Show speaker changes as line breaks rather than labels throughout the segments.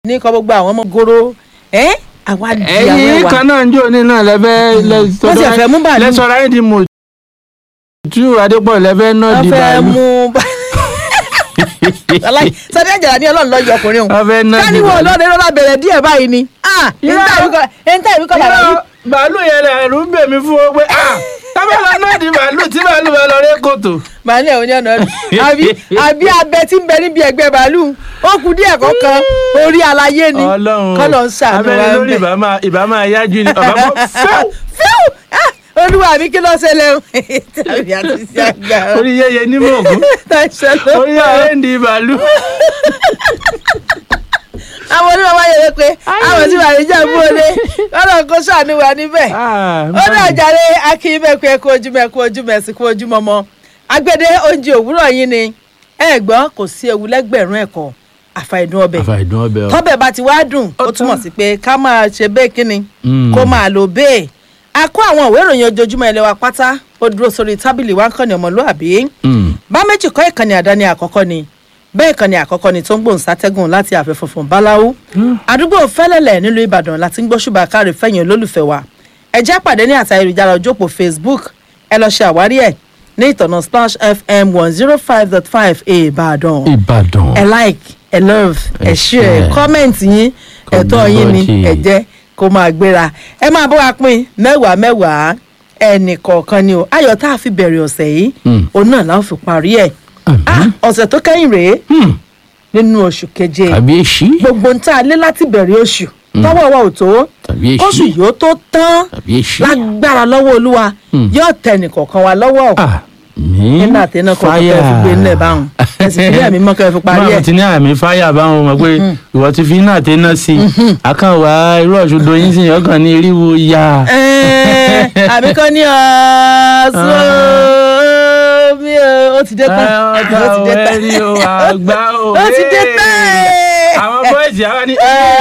ní kọ́ gbogbo àwọn ọmọ goro ẹ́ àwa di àwọn
ẹ̀yin
ẹwà
kan náà ń jò ní náà lẹ́fẹ́
Wọ́n sì fẹ́ mú bàálù.
lẹ́sọ̀rọ̀ ayé di mò tú adépọ̀ lẹ́fẹ́ náà
wọ́n
di
fẹ́
bàálù
mú aláì sọdí àjàrà ní ọlọ́run lọ́ọ́ yọ ọkùnrin òun
wọ́n fẹ́ náà di
káníwọ̀
bàálù.
ọlọ́run lọ́la bẹ̀rẹ̀ díẹ̀ báyìí ni ah
Irọ́.
ẹ̀ńtà ìwé kọ́ bàbá yìí
Irọ́, bàálù yẹn lẹ̀ ẹ̀rù ń bè mí fún ọ pé ah tábàlà náà di bàálù tí bàálù bá lọ ré kòtò.
màálù ẹ̀ òní ọ̀nà ọ̀dùn àbí àbí abẹ tí ń bẹ níbi ẹgbẹ́ bàálù ó kù díẹ̀ kọ̀ọ̀kan orí alayé ni
ọlọ́run
kọ́lọ̀ ń ṣàánú wa
abẹ́rẹ́
ń
lórí
bẹ̀.
ìbá máa ìbá máa yájú ni ọ̀bá bọ́ fẹ́ù
fíw Ah, olúwa mi kí ló ṣẹlẹ̀ o tàbí àti sí àgbà
orí yẹyẹ ní mọ̀ọ́gùn orí ààrẹ ń di bàálù.
àwọn onímọ̀ wáyé rẹ pé àwọn tí wàá rí jẹ́ bóde kọ́lọ̀ kó ṣàánú wa níbẹ̀ ó náà jàre akínyìnbẹ̀kú ẹ̀kú ojúmọ̀ ẹ̀kú ojúmọ̀ ẹ̀sìn kú ojúmọ̀ mọ́ agbede oúnjẹ òwúrọ̀ yín ni ẹ gbọ́ kò sí ewu lẹ́gbẹ̀rún ẹ̀kọ́ àfàìdùn ọbẹ̀
àfàìdùn ọbẹ̀ o.
tọ́bẹ̀ bá ti wá dùn ó
Ó
túmọ̀
tán.
sí pé ká máa ṣe bẹ́ẹ̀ kíni
Mm.
kó máa lò bẹ́ẹ̀ a kó àwọn ìwé ìròyìn ojoojúmọ́ ilé wa pátá ó dúró sórí tábìlì wa ń kàn ní ọmọlúàbí
Mm.
bá méjì kọ́ ìkànnì àdáni àkọ́kọ́ ni bẹ́ẹ̀ ìkànnì àkọ́kọ́ ni tó ń gbòǹ sátẹ́gùn láti ààfin funfun báláwú àdúgbò fẹ́lẹ́lẹ̀ nílùú ìbàdàn láti ń gbóṣùbà káre fẹ̀yìn olólùfẹ́ wa ẹ jẹ́ pàdé ní àtà ayélujára ojópò facebook ẹ lọ ṣe àwárí ẹ̀ ní ìtọ̀nà splash fm one zero five dot five ìbàdàn
ìbàdàn.
ẹ like ẹ love ẹ
Ẹ
share
share.
comment yín
Kò
ẹ̀tọ́ yín ni
gbọ́dọ̀.
ẹ jẹ́ kó máa gbéra ẹ máa bọ́ wa pín mẹ́wàá mẹ́wàá ẹnì kọ̀ọ̀kan ni o ayọ̀ tá a fi bẹ̀rẹ̀ ọ̀sẹ̀ yìí
Mm.
òun náà la ó fi parí ẹ̀
Àmín.
Ah, ọ̀sẹ̀ tó kẹ́yìn rèé
Hmm.
nínú oṣù keje
tàbí èsì.
gbogbo ń tá a lé láti bẹ̀rẹ̀ oṣù tọ́wọ́ wa ò tó
tàbí
kóṣù
èsì.
yóò tó tán
tàbí èsì.
lágbára lọ́wọ́ olúwa
Mm.
yóò tẹ nìkọ̀ọ̀kan wa lọ́wọ́ ọ̀
àmín.
nínú àtẹnà kọ̀ọ̀kan kẹ́ ẹ fi gbé nílẹ̀ báwọn ẹ sì fi bí àmì mọ́ kẹ́ ẹ fi parí
báwo
ẹ̀
ti ní àmì fáyà báwọn mọ̀ pé ìwọ ti fi iná àtẹná sí i àkànwá irú ọ̀ṣọ́dọ̀ yín sì yàn kàn ní eriwo ya.
Ẹ́ẹ̀, àbí kan ní ọ̀ọ́sọ́ mi ò ó ti dé tán ó ti dé tán
ẹ̀rí o àgbá o.
ó ti dé tán
àwọn bọ́ìsì àwọn ni.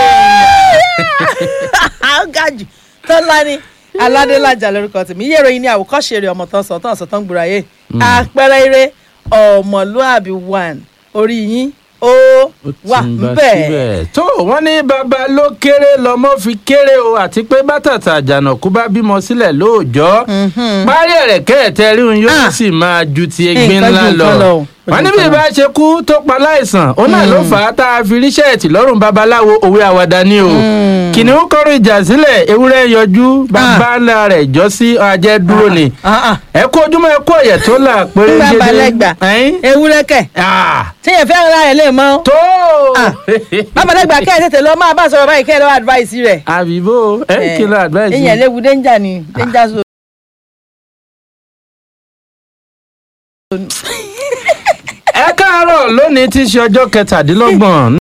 ó ga jù tọ́lá ni aládélájà lórúkọ tèmi iye ìròyìn ní àwòkọ́ṣe rẹ̀ ọmọ tán sọ tán sọ tán gbúra yé àpẹẹrẹ eré ọmọlúàbí one orí yín ó wà ńbẹ̀.
tó wọ́n ní bàbá ló kéré lọ́mọ fi kéré o àti pé bátàtà àjànàkú bá bímọ sílẹ̀ lóòjọ́ parí ẹ̀rẹ̀kẹ́ ẹ̀tẹ́rí òun yóò
Ah.
sì máa ju ti egbin
Nǹkan
ńlá
ju
lọ
nǹkan lọ o.
wọ́n ní bí ìbá ṣe kú tó pa láìsàn òun náà ló fà á tá a fi ríṣẹ́ ẹ̀tì lọ́rùn babaláwo òwe àwàdà ni o kìnìún kọrọ ìjà sílẹ̀ ewúrẹ́ yọjú bàbá ńlá rẹ̀ jọ sí ajẹ́ dúró ni
Ah, ah.
ẹ kú ojúmọ́ ẹ kú ọ̀yẹ̀ tó là péré
nígbà
gédé
balẹ̀ gbà
Ẹ̀yin?
ewúrẹ́ kẹ̀
Ah,
tíyẹn fẹ́ ra ẹ̀ lè mọ́
tó
Ah. babalẹ́gbà kẹ́ ẹ̀ tètè lọ máa bá sọ̀rọ̀ báyìí kẹ́ ẹ̀ lọ́wọ́ advice rẹ̀.
àbíbó ẹ kí ló advice
ìyẹn
yìí?
léwu danger ni danger zone.
ẹ káàárọ̀ lónìí tí í ṣe ọjọ́ kẹtàdínlọ́gbọ̀n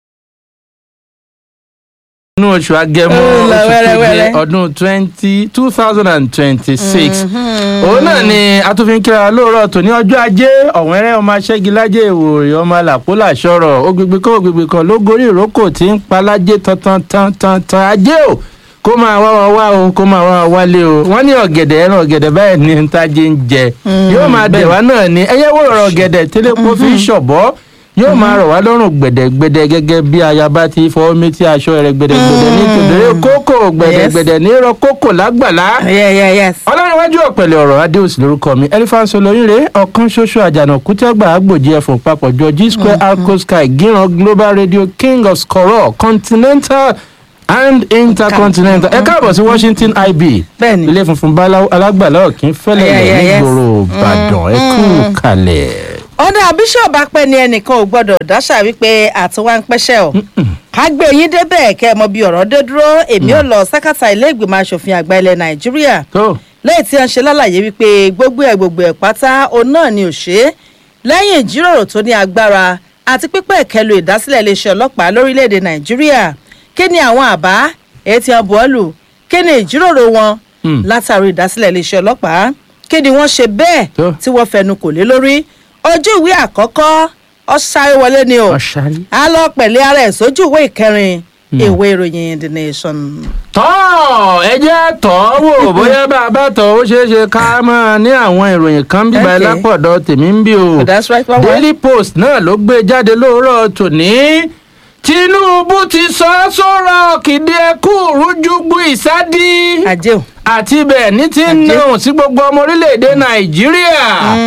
nínú oṣù agẹmọ
Ó lọ
oṣù keje
wẹ́rẹ́wẹ́rẹ́.
ọdún twenty two thousand and twenty six òun náà ni atúfin kíra lóòrọ̀ tó ní ọjọ́ ajé ọ̀wẹ́rẹ́ ọmọ aṣẹ́gilájẹ́ ìwòrè ọmọ làpólà sọ̀rọ̀ ògbègbè kan ògbègbè kan ló gorí ìrókò tí ń palájé tantan tantan tan ajé o kó máa wá wa wá o kó máa wá wa wálé o wọ́n ní ọ̀gẹ̀dẹ̀ ẹran ọ̀gẹ̀dẹ̀ báyìí ní ntajé ń jẹ yóò máa dẹ̀ wá náà ni ẹyẹ wò rọrọ̀ ọ̀gẹ̀dẹ̀ tẹ́lẹ̀pọ̀ fi ń ṣọ̀bọ́ yóò máa rọ̀ wá lọ́rùn gbẹ̀dẹ̀gbẹ̀dẹ̀ gẹ́gẹ́ bí ayaba ti fọwọ́ méjì aṣọ rẹ̀ gbẹ̀dẹ̀gbẹ̀dẹ̀ ní tòdòrè kókò gbẹ̀dẹ̀gbẹ̀dẹ̀ ní rọ kókò lágbàlá
yeah yeah yes.
ọlọ́runwájú ọ̀pẹ̀lẹ̀ ọ̀rọ̀ adéòsì lórúkọ mi elephant olóyìnrè ọ̀kan ṣoṣo àjànàkú tẹ́gbà àgbòjì ẹ̀fọ̀n papọ̀jọ g square alco sky gíran global radio king of skoro continental and intercontinental ẹ káàbọ̀ sí washington ib
bẹ́ẹ̀ni
ilé funfun báláwo alágbàlá òkín fẹ́lẹ̀
Yeah, yeah, yes.
nígboro ìbàdàn ẹ kú kalẹ̀.
ọ̀dà bíṣọ̀bù apẹ́ ni ẹnìkan ò gbọ́dọ̀ dáṣà wípé àtiwá ń pẹ́ṣẹ́ o ká gbé yín débẹ̀ kẹ́ ẹ mọ bí ọ̀rọ̀ dé dúró èmi ò lọ sákàtà ilé ìgbìmọ̀ asòfin àgbà ilẹ̀ nàìjíríà
tó
lẹ́yìn tí wọ́n ṣe lálàyé wípé gbogbo ẹ̀ gbogbo ẹ̀ pátá òun náà ni ò ṣe é lẹ́yìn ìjíròrò tó ní agbára àti pípẹ́ ìkẹlù ìdásílẹ̀ iléeṣẹ́ ọlọ́pàá lórílẹ̀‐èdè nàìjíríà kí ni àwọn àbá èyí tí wọ́n buwọ́lù kí ni ìjíròrò wọn
Hmm.
látàrí ìdásílẹ̀ iléeṣẹ́ ọlọ́pàá kí ni wọ́n ṣe bẹ́ẹ̀
Tó.
tí wọ́n fẹnu kò lé lórí ojú ìwé àkọ́kọ́ ó sáré wọlé ni o
ọ̀ṣárí.
a lọ pẹ̀lẹ́ ara ẹ̀ sójú ìwé ìkẹrin ìwé ìròyìn the nation.
tọ́ ẹ jẹ́ tọ́ wò bóyá bá a bá tọ́ ó ṣeé ṣe ká máa ní àwọn ìròyìn kan bíbá
Okay.
lápọ̀dọ̀ tèmi ń bí o.
that's right wá wá.
daily post náà ló gbé jáde lóòrọ̀ tòní tinubu ti sọ ọ́ sọ̀rọ̀ kìdí ẹkú rújúgbù ìsádì
ajé o.
àti bẹ́ẹ̀ ní ti ń náà sí gbogbo ọmọ orílẹ̀-èdè nàìjíríà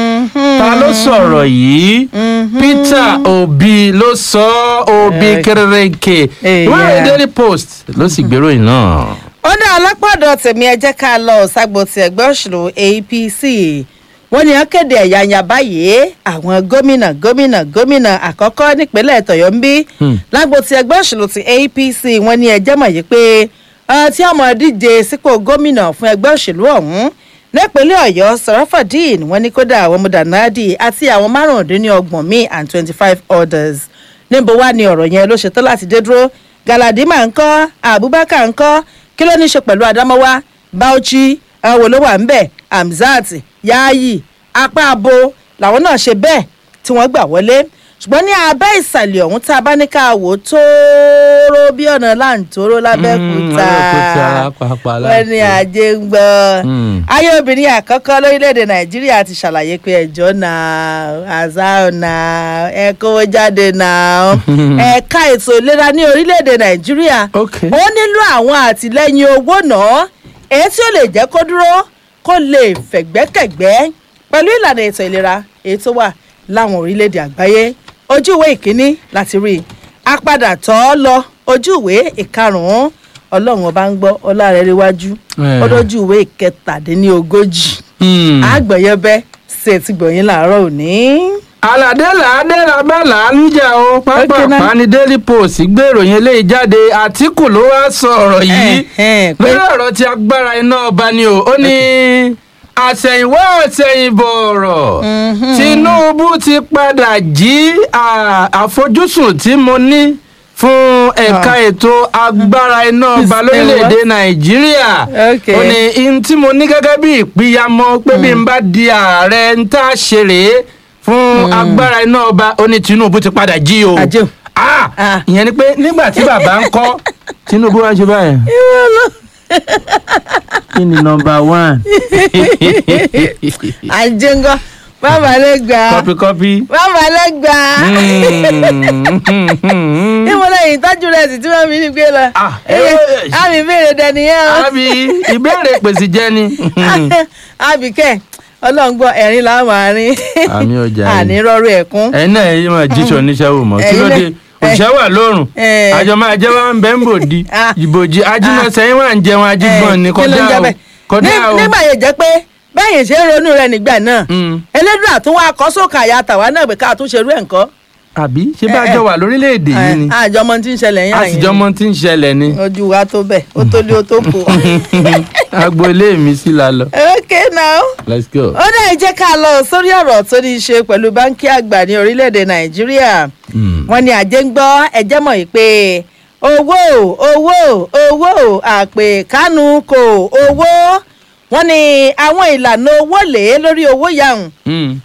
ta ló sọ̀rọ̀ yìí peter obi ló sọ ọ́ obi
Eh.
kẹrẹrẹkẹ
Eh,
ìwé ìròyìn
yeah.
daily post ló sì gbèrò yìí náà.
ó dá alápàdọ̀ tèmi ẹ jẹ́ ká lọ ṣàgbó ti ẹgbẹ́ òṣèlú apc wọ́n ní wọ́n kéde ẹ̀yàyà báyìí àwọn gómìnà gómìnà gómìnà àkọ́kọ́ nípínlẹ̀ tọ̀yọ́ ń bí
Hmm.
lágbo ti ẹgbẹ́ òṣèlú ti apc wọ́n ní ẹjẹ́ mọ̀ yìí pé ọ̀rọ̀ tí ọmọ díje sípò gómìnà fún ẹgbẹ́ òṣèlú ọ̀hún nípínlẹ̀ ọ̀yọ́ sarafadeen wọ́n ní kódà àwọn mudanadi àti àwọn márùndínlọ́gbọ̀n míì and twenty five others níbo wá ni ọ̀rọ̀ yẹn ló ṣetán láti dé dúró galadima ńkọ́ abubakar ńkọ́ kí ló ní í ṣe pẹ̀lú adamawa bauchi àwọn wo ló wà ńbẹ̀ hamzat yaayi apá abo làwọn náà ṣe bẹ́ẹ̀ tí wọ́n gbà wọlé ṣùgbọ́n ní abẹ́ ìsàlẹ̀ ọ̀hún tá a bá ní ká wò ó tóóró bí ọ̀nà láǹtóró lábẹ́kúta
Lábẹ́òkúta, pàápàá
wọ́n ní
láǹtóró.
ajé ń gbọ́
Hmm.
ayé obìnrin àkọ́kọ́ lórílẹ̀‐èdè nàìjíríà ti ṣàlàyé pé ẹjọ́ náà azar náà ẹ kówó jáde náà ẹ̀ka ètò ìlera ní orílẹ̀‐èdè nàìjíríà
Ok.
ó nílò àwọn àtìlẹ́yìn owó náà èyí tí ó lè jẹ́ kó dúró kó lè fẹ̀gbẹ́kẹ̀gbẹ́ pẹ̀lú ìlànà ètò ìlera èyí tó wà láwọn orílẹ̀‐èdè àgbáyé ojú ìwé ìkíní láti rí i apadà tọ́ ọ lọ ojú ìwé ìkarùn-ún ọlọ́run ọba ń gbọ́ ọlá rẹ̀ ríwájú
Eh.
ó lójú ìwé ìkẹtàdínlógójì
Hmm.
àgbọ̀yẹ́bẹ́ ṣe ti gbọ̀yìn làárọ̀ òní.
aládé làádé rabá làálùjà o pápá
Okay, now.
pani daily post gbé ìròyìn eléyìí jáde àtìkù ló wá sọ ọ̀rọ̀ yìí
Ẹ̀hẹ́n, pé-
lórí ọ̀rọ̀ tí agbára iná ọba ni o ó ní àṣẹ̀yìnwá àṣẹ̀yìnbọ̀ ọ̀rọ̀ tinubu ti padà jí à, àfojúsùn tí mo ní fún ẹ̀ka
Ah.
ètò agbára iná ọba
Is-
lórílẹ̀‐èdè
eh, what?
nàìjíríà
Okay.
ó ní ihun tí mo ní gẹ́gẹ́ bí ìpínyàmọ́ pé bí n bá di ààrẹ ń tá a ṣe rèé fún agbára iná ọba ó ní tinubu ti padà jí o
Àjẹ́ o.
Ah,
Ah.
ìyẹn ni pé nígbà tí bàbá ń kọ́ tinubu wá ń ṣe báyìí
ìwọ ló
kí ni nọmba one
àjẹngọ bàbá lè gbà á
kọpí kọpí.
bàbá lè gbà á ìwọ lẹ́yìn ìtọ́jú rẹ̀ sì tí wọ́n fi ń gbé lọ.
Ah,
Eye,
eh.
àmì ìbéèrè dẹniyẹn o
àbí ìbéèrè pèsè jẹ ni.
àbíkẹ́ ọlọ́ngbọ́ ẹ̀rín làwọn máa rín
Àmì ọjà yìí.
àní rọrùn ẹ̀kún.
ẹ̀yin náà yìí máa jíṣọ oníṣẹ́ wò mọ́ kí ló dé
Ẹ̀yin náà-
òṣìṣẹ́ wà lórùn
Eh.
àjọ máa jẹ́ wọn bẹ́ẹ̀ ń bò di
Ah.
ìbòjì ajínà sẹ́yìn wà ń jẹun ajígbọ̀n ni
Eh, kí ló ń
kọjá
jẹ́
o
bẹ́ẹ̀?
kọjá
Ní-
o.
nígbà yẹn jẹ́ pé bẹ́ẹ̀ ṣe ń ronú rẹ̀ nígbà náà
Mm.
elédùn àtúnwá akọ́sọ́kà àyà tàwa náà pé ká tún ṣerú ẹ̀ ńkọ́.
àbí ṣé bá
Eh,
jọ
eh.
wà lórílẹ̀‐èdè yìí ni
àjọ ọmọ tí ń ṣẹlẹ̀ yín àyìn
àtijọ́ mọ́ tí ń ṣẹlẹ̀ ni
ojú wa tó bẹ̀ ó tó lé ó tó kù.
agbo ilé mi sí la lọ
okay now
let's go.
ó dẹ̀ jẹ́ ká lọ sórí ọ̀rọ̀ tó ní í ṣe pẹ̀lú báńkì àgbà ní orílẹ̀-èdè nàìjíríà
Mm.
wọ́n ní àjẹ́ ń gbọ́ ẹjẹ́ mọ̀ yìí pé owó owó owó àpè kánú kò owó wọ́n ní àwọn ìlànà owó lè lórí owó yàhùn
Mm.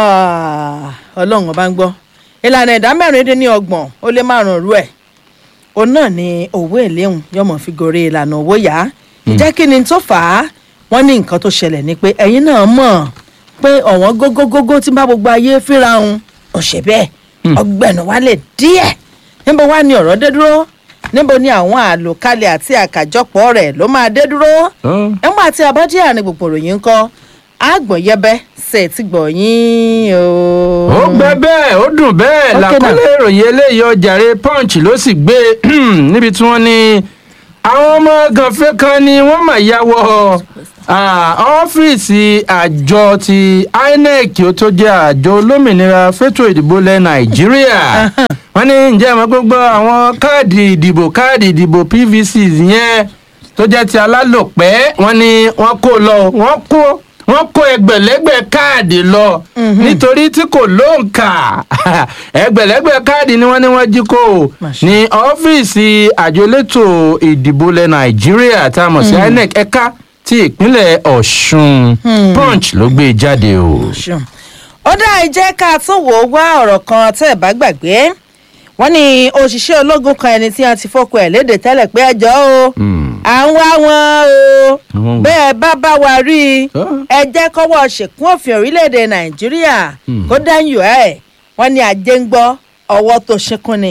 ọlọ́run ọba ń gbọ́ ìlànà ìdá mẹ́rin dín ní ọgbọ̀n ó lé márùn-ún rú ẹ̀ òun náà ni owó èléhùn yọmọ fi gòrè ìlànà owó yá ìjẹ́ kí ni tó fà á wọ́n ní nǹkan tó ṣẹlẹ̀ ni pé ẹ̀yin náà mọ̀ pé ọ̀wọ́n gógógógó tí bá gbogbo ayé fíra òun ọ̀sẹ̀ bẹ́ẹ̀ ọgbẹ̀nù wálé díẹ̀ níbo wá ní ọ̀rọ̀ dé dúró níbo ni àwọn àlòkalẹ̀ àti àkàjọpọ̀ rẹ̀ ló máa dé dúró
Oh.
ẹ̀wọ̀n àti abájí àárín gbogbo ròyìn ń kọ́ àgbọ̀nyẹbẹ ṣe ti gbọ̀yìn o.
ó gbẹ bẹ́ẹ̀ ó dùn bẹ́ẹ̀
Okay
làkọlé ìròyìn eléyìí ọjàre punch ló sì gbé níbi tí wọ́n ní àwọn ọmọ gànfẹ́ kan ni wọ́n mà ya wọ ah, ọ́fíìsì àjọ ti inec ó tó jẹ́ àjọ olómìnira fẹ́tò ìdìbò lẹ̀ nàìjíríà wọ́n ní ǹjẹ́ ìmọ̀ gbogbo àwọn káàdì ìdìbò káàdì ìdìbò pvc yẹn tó jẹ́ ti alálòpẹ́ wọ́n ní wọ́n kó lọ wọ́n kó wọ́n kó ẹgbẹ̀lẹ́gbẹ̀ káàdì lọ nítorí tí kò lóǹkà ẹgbẹ̀lẹ́gbẹ̀ káàdì ni wọ́n ní wọ́n jí kó o
Masha.
ní ọ́fíìsì àjọ elétò ìdìbò ilẹ̀ nàìjíríà tá a mọ̀ sí inec ẹ̀ka ti ìpínlẹ̀ ọ̀ṣun punch ló gbé e jáde o.
ṣeun. ó dá ìjẹ́ ká tún wò ó wá ọ̀rọ̀ kan tẹ́ ẹ̀ bá gbàgbé wọ́n ní òṣìṣẹ́ ológun kan ẹni tí wọ́n ti fọ́kọ ẹ̀ léde tẹ́lẹ̀ pé ẹjọ́ o
Hmm.
à ń wá wọn o
Àwọn wo?
bẹ́ẹ̀ bá bá wa rí i
Ah.
ẹ jẹ́ kọ́wọ́ ṣèkún òfin orílẹ̀-èdè nàìjíríà
Hmm.
kó dáyọ̀ ẹ̀ wọ́n ní ajé ń gbọ́ ọwọ́ tó ṣínkún ni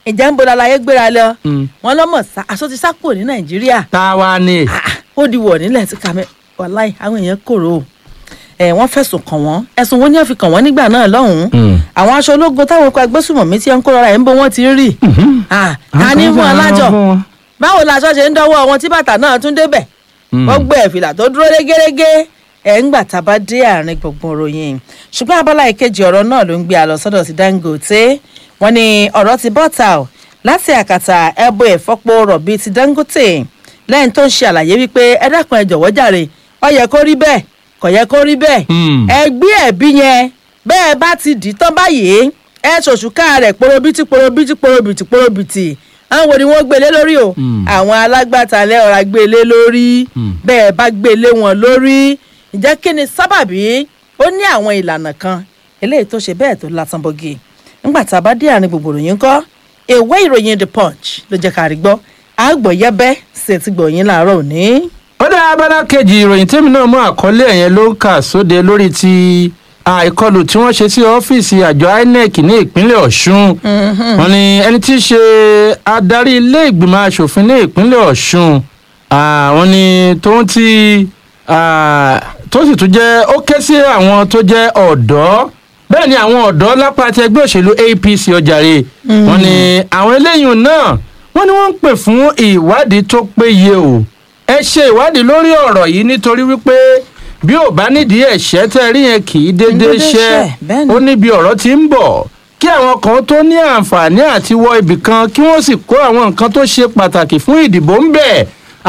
ìjà ń bo lalaye gbéra lọ
Mm.
wọn lọmọ sá aṣọ ti sá kúrò ní nàìjíríà
tá a wá ní.
Ah, ó di wọ̀ nílẹ̀ tí kàmẹ́ wàláì àwọn èèyàn kòrò o ẹ̀ wọ́n fẹ̀sùn kàn wọ́n ẹ̀sùn wo ni wọ́n fi kàn wọ́n nígbà náà lọ́hùn-ún
Mm.
àwọn aṣọ ológun táwọn ikọ̀ agbésùmọ̀mí tí wọ́n ń kó rọra ẹ̀ ń bó wọ́n ti ń rì Ah, ta ní fún alájọ báwo laṣọ ṣe ń dọ́wọ́ wọn tí bàtà náà tún débẹ̀
Mm.
wọ́n gbé ẹ̀fìlà tó dúró régérégé ẹ̀ ń gbà tá a bá dé àárín gbùngbùn ròyìn ṣùgbọ́n abala ìkejì ọ̀rọ̀ náà ló ń gbé a lọ sọ́dọ̀ sí dangote wọ́n ní ọ̀rọ̀ ti bọ́ta o láti àkàtà ẹbọ ìfọ́pọ̀ rọ̀bì ti dangote lẹ́yìn tó ń ṣe àlàyé wípé ẹ dákun ẹ jọ̀wọ́ jàre ó yẹ kó rí bẹ́ẹ̀ kò yẹ kó rí bẹ́ẹ̀
Mm.
ẹ gbé ẹ̀bí yẹn bẹ́ẹ̀ bá ti dì í tán báyìí ẹ ṣòṣùká rẹ̀ porobiti porobiti porobiti porobiti àwọn wo ni wọ́n gbélé lórí o
Mm.
àwọn alágbàtà lẹ́ọ̀rá gbélé lórí
Mm.
bẹ́ẹ̀ bá gbélé wọn lórí ǹjẹ́ kí ni sábàbí ó ní àwọn ìlànà kan eléyìí tó ṣe bẹ́ẹ̀ tó lásán bọ́gì nígbà tá a bá dé àárín gbogbo ìròyìn kọ́ ìwé ìròyìn the punch ló jẹ́ ká rí gbọ́ àgbọ̀ yẹ́bẹ́ sì ti gbọ̀yìn láàárọ̀ òní.
ó dá abala kejì ìròyìn tèmi náà mú àkọlé ẹ̀yẹn ló ń kà sóde lórí ti àìkọlù tí wọ́n ṣe sí ọ́fíìsì àjọ inec ní ìpínlẹ̀ ọ̀ṣun wọ́n ní ẹni tí í ṣe adarí ilé ìgbìmọ̀ asòfin ní ìpínlẹ̀ ọ̀ṣun ah, wọ́n ní tóun ti ah, tó sì tún jẹ́ ó ké sí àwọn tó jẹ́ ọ̀dọ́ bẹ́ẹ̀ ni àwọn ọ̀dọ́ lápá ti ẹgbẹ́ òṣèlú apc ọjàre wọ́n ní àwọn eléyìí náà wọ́n ní wọ́n ń pè fún ìwádìí tó péye o ẹ ṣe ìwádìí lórí ọ̀rọ̀ yìí nítorí wípé bí ò bá nídìí ẹ̀ṣẹ́ tẹ́ rí yẹn kì í déédéé
déédéé
ṣẹ́
ṣẹ́, bẹ́ẹ̀ ni.
ó níbi ọ̀rọ̀ tí ń bọ̀ kí àwọn kan tó ní àǹfààní àti wọ ibì kan kí wọ́n sì kó àwọn nǹkan tó ṣe pàtàkì fún ìdìbò ń bẹ̀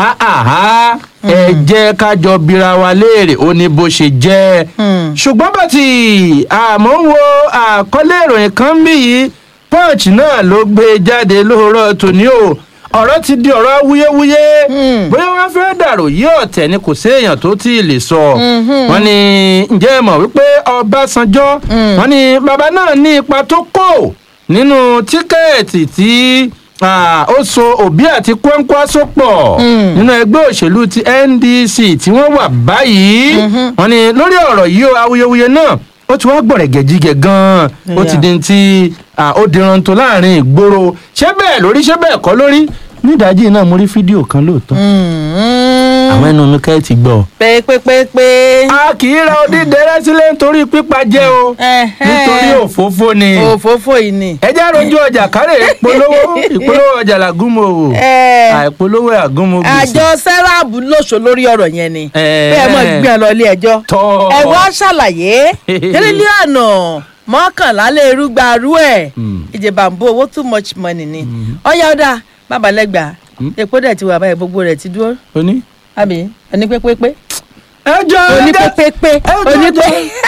àhà ẹ jẹ́ ká jọ bira wa léèrè ó ní bó ṣe jẹ́
Hmm.
ṣùgbọ́n bàtì àmọ́ ń wo àkọlé ìròyìn kan bí yìí punch náà ló gbé jáde lóòrọ̀ tòní o ọ̀rọ̀ ti di ọ̀rọ̀ wúyéwúyé
Hmm.
bóyá wọ́n fẹ́ dàrò yí ọ̀tẹ̀ ni kò séèyàn tó tí ì lè sọ
Mhm.
wọ́n ní ǹjẹ́ ẹ mọ̀ wípé ọbásanjọ́
Hmm.
wọ́n ní bàbá náà ní ipa tó kó nínú tíkẹ́ẹ̀tì tí ah, ó so òbí àti kwẹ́ńkwásó pọ̀
Hmm.
nínú ẹgbẹ́ òṣèlú ti ndc tí wọ́n wà báyìí
Mhm.
wọ́n ní lórí ọ̀rọ̀ yìí o awuyewuye náà ó ti wá gbọ̀rẹ̀gẹ̀ jígẹ̀ gan-an ó ti
Yeah.
di ti ah, ó diran tó láàrin ìgboro ṣé bẹ́ẹ̀ lórí ṣé bẹ́ẹ̀ kọ́ lórí nídàájí náà mo rí fídíò kan lóòótọ́
Hmm.
àwọn ẹnu mi kẹ́ ẹ̀ ti gbọ́
pépépépé.
a kì í ra odídẹrẹ́ sílẹ̀ nítorí pípa jẹ́ o
Ẹ̀hẹ́.
nítorí òfófó ni
òfófó yìí ni.
ẹ jẹ́ rojú ọjà kárẹ̀ ìpolówó ìpolówó ọjà làgúnmọ̀ o
Ẹ,
àìpolówó àgúnmọ̀ gbèsè
àjọ sẹ́ráàbù lóṣò lórí ọ̀rọ̀ yẹn ni
Ẹ.
bẹ́ẹ̀ mọ̀ gbé ẹ lọ ilé ẹjọ́
tọ́
ẹ wá ṣàlàyé tírílíọ̀nù mọ́kànlá lè rúgba rú ẹ̀
Mm.
ìjẹ̀bàǹbò owó too much money ni ọ̀yá ọ̀dà babalẹ́gbà epo dẹ̀ ti wà báyìí gbogbo rẹ̀ ti dúró
oní.
àbí ẹni pépépé
ẹ jọ
oní
ẹ jẹ́-
pépépé
ẹ jọ-
oní pé
ẹ